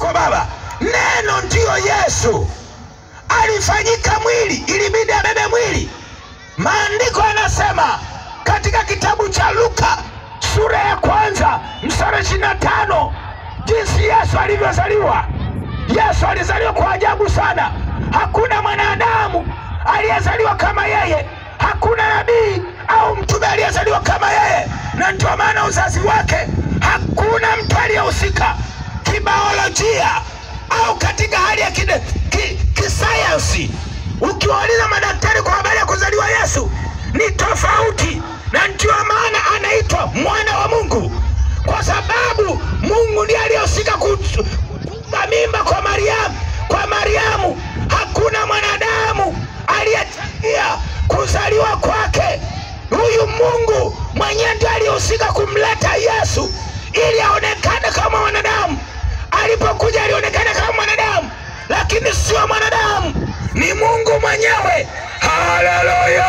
kwa Baba. Neno ndiyo Yesu, alifanyika mwili, ilibidi abebe mwili. Maandiko yanasema katika kitabu cha Luka sura ya kwanza mstari ishirini na tano jinsi Yesu alivyozaliwa. Yesu alizaliwa kwa ajabu sana. Hakuna mwanadamu aliyezaliwa kama yeye, hakuna nabii au mtume aliyezaliwa kama yeye, na ndio maana uzazi wake hakuna mtu aliyehusika kibaolojia au katika hali ya kide- ki- kisayansi. Ukiwauliza madaktari kwa habari ya kuzaliwa Yesu ni tofauti, na ndio maana anaitwa mwana wa Mungu, kwa sababu Mungu ndiye aliyehusika kutunga mimba kwa Mariamu. Kwa Mariamu hakuna mwanadamu aliyechangia kuzaliwa kwake. Huyu Mungu mwenyewe ndiye aliyehusika kumleta Yesu ili aonekane kama mwanadamu. Alipokuja alionekana kama mwanadamu, lakini sio mwanadamu, ni Mungu mwenyewe. Haleluya!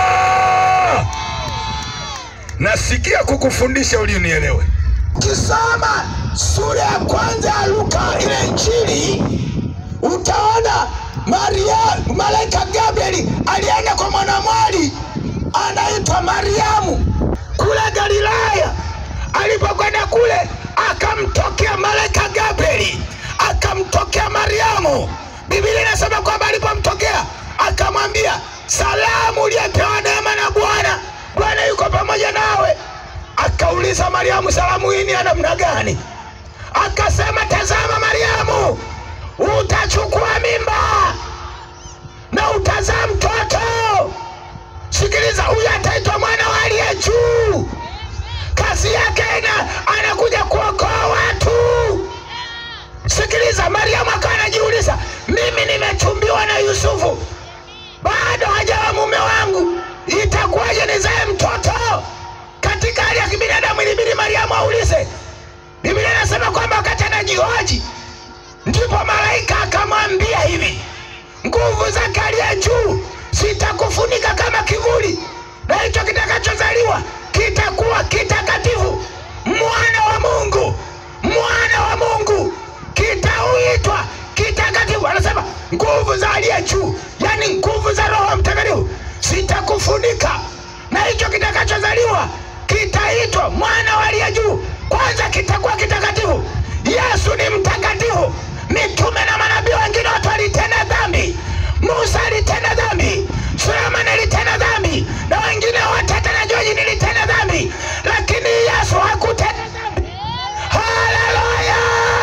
Nasikia kukufundisha ili unielewe. Ukisoma sura ya kwanza ya Luka ile Injili utaona Maria, malaika Gabrieli alienda kwa mwanamwali anaitwa Mariamu kule Galilaya. Alipokwenda kule, akamtokea malaika Gabrieli, akamtokea Mariamu. Biblia inasema kwamba alipomtokea akamwambia, salamu uliyepewa neema na Bwana, Bwana yuko pamoja nawe. Akauliza Mariamu, salamu hii ni ya namna gani? Akasema, tazama Mariamu, utachukua mimba na utazaa mtoto. Sikiliza, huyu ataitwa mwana wa aliye juu. Kazi yake ina anakuja kuokoa watu. Sikiliza, Mariamu akawa anajiuliza, mimi nimechumbiwa na Yusufu, bado hajawa mume wangu, itakuwaje nizae mtoto? Katika hali ya kibinadamu ilibidi Mariamu aulize. Biblia inasema kwamba wakati anajihoji ndipo malaika akamwambia hivi, nguvu zake aliye juu zitakufunika kama kivuli, na hicho kitakachozaliwa kitakuwa kitakatifu, mwana wa Mungu, mwana wa Mungu kitauitwa kitakatifu. Anasema nguvu za aliye juu, yani nguvu za Roho Mtakatifu zitakufunika, na hicho kitakachozaliwa kitaitwa mwana wa aliye juu. Kwanza kitakuwa kitakatifu. Yesu ni mtakatifu. Mitume na manabii wengine watu walitenda dhambi. Musa alitenda dhambi, Sulemani alitenda dhambi, na wengine wote hata na Joji nilitenda dhambi, lakini Yesu hakutenda dhambi. Haleluya!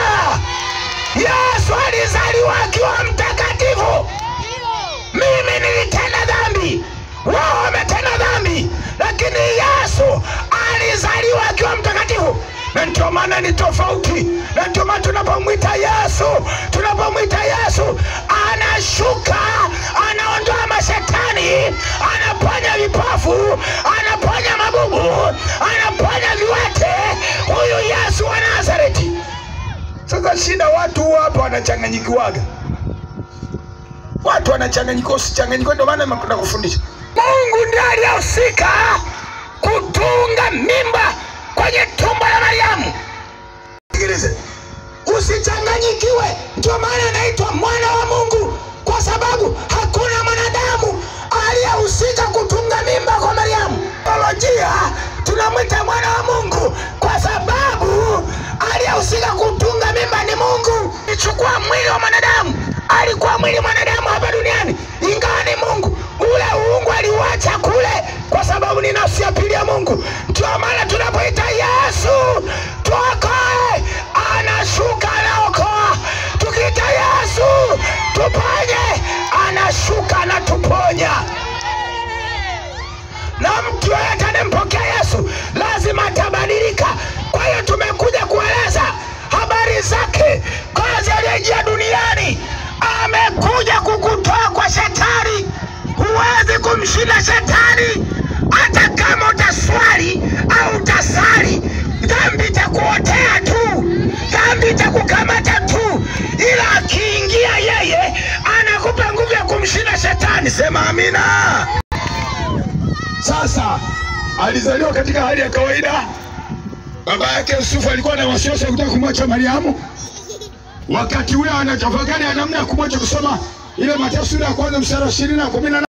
Yesu alizaliwa akiwa mtakatifu. Mimi nilitenda dhambi, wao wametenda dhambi, lakini Yesu alizaliwa akiwa mtakatifu, na ndio maana ni tofauti. Na ndio maana tunapomwita Yesu, tunapomwita Yesu anashuka, anaondoa mashetani, anaponya vipofu, anaponya mabubu, anaponya viwete. Huyu Yesu wa Nazareti. Sasa shida watu huwa hapa wanachanganyikiwaga watu wanachanganyikiwa, usichanganyikiwe. Ndio maana nimekuja kufundisha. Mungu ndiye aliyehusika kutunga mimba kwenye tumbo la Mariamu. Sikilize, usichanganyikiwe. Ndio maana anaitwa mwana wa Mungu, kwa sababu hakuna mwanadamu aliyehusika kutunga mimba kwa Mariamu. Biolojia tunamwita mwana wa Mungu kwa sababu aliyehusika kutunga mimba ni Mungu. Alichukua mwili wa mwanadamu, alikuwa mwili mwanadamu hapa duniani, ingawa ni Mungu. Ule uungu aliuacha kule, kwa sababu ni nafsi ya pili ya Mungu. Ndio maana tunapoita Yesu tuokoe, anashuka anaokoa. Tukiita Yesu tuponye, anashuka anatuponya na mtu yoyote anayempokea Yesu lazima atabadilika. Kwa hiyo tumekuja kueleza habari zake, kazi aliyejia duniani. Amekuja kukutoa kwa shetani. Huwezi kumshinda shetani, hata kama utaswali au utasali, dhambi itakuotea tu, dhambi itakukamata tu, ila akiingia yeye anakupa nguvu ya kumshinda shetani. Sema amina. Sasa alizaliwa katika hali ya kawaida. Baba yake Yusufu alikuwa na wasiwasi wa kutaka kumwacha Mariamu, wakati ule anatafakari namna ya kumwacha kusoma ile Mathayo sura ya kwanza mstari wa ishirini na kumi na